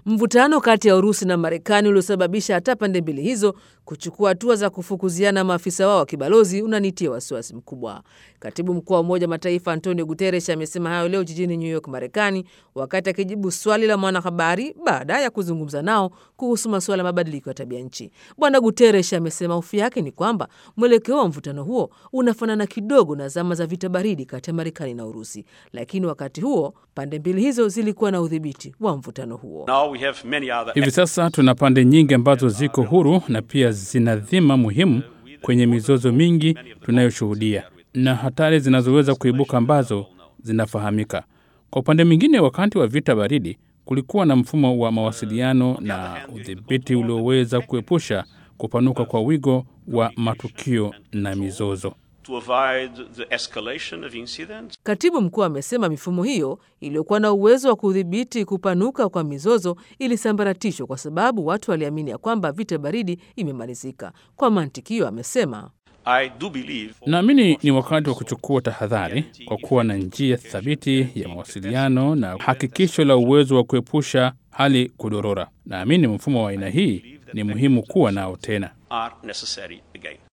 Mvutano kati ya Urusi na Marekani uliosababisha hata pande mbili hizo kuchukua hatua za kufukuziana maafisa wao wa kibalozi unanitia wasiwasi mkubwa. Katibu mkuu wa Umoja Mataifa Antonio Guterres amesema hayo leo jijini New York, Marekani, wakati akijibu swali la mwanahabari baada ya kuzungumza nao kuhusu masuala ya mabadiliko ya tabia nchi. Bwana Guterres amesema hofu yake ni kwamba mwelekeo wa mvutano huo unafanana kidogo na zama za vita baridi kati ya Marekani na Urusi, lakini wakati huo pande mbili hizo zilikuwa na udhibiti wa mvutano huo. Hivi sasa tuna pande nyingi ambazo ziko huru na pia zina dhima muhimu kwenye mizozo mingi tunayoshuhudia na hatari zinazoweza kuibuka ambazo zinafahamika. Kwa upande mwingine, wakati wa vita baridi kulikuwa na mfumo wa mawasiliano na udhibiti ulioweza kuepusha kupanuka kwa wigo wa matukio na mizozo. Katibu mkuu amesema mifumo hiyo iliyokuwa na uwezo wa kudhibiti kupanuka kwa mizozo ilisambaratishwa kwa sababu watu waliamini ya kwamba vita baridi imemalizika. Kwa mantiki hiyo, amesema Naamini ni wakati wa kuchukua tahadhari kwa kuwa na njia thabiti ya mawasiliano na hakikisho la uwezo wa kuepusha hali kudorora. Naamini mfumo wa aina hii ni muhimu kuwa nao tena.